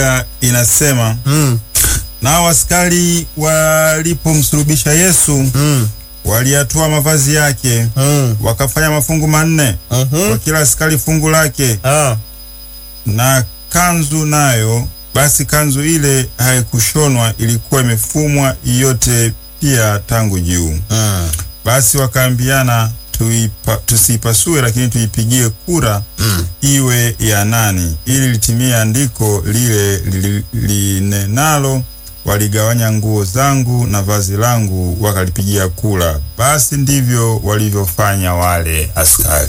inasema Mm. nao askari walipomsulubisha Yesu Mm. waliyatoa mavazi yake Mm. wakafanya mafungu manne Mhm. kwa kila askari fungu lake Ah. na kanzu nayo basi kanzu ile haikushonwa ilikuwa imefumwa yote pia tangu juu Mm. basi wakaambiana tuipa, tusiipasue lakini tuipigie kura Mm. iwe ya nani ili litimie andiko lile li- linenalo waligawanya nguo zangu na vazi langu wakalipigia kura basi ndivyo walivyofanya wale askari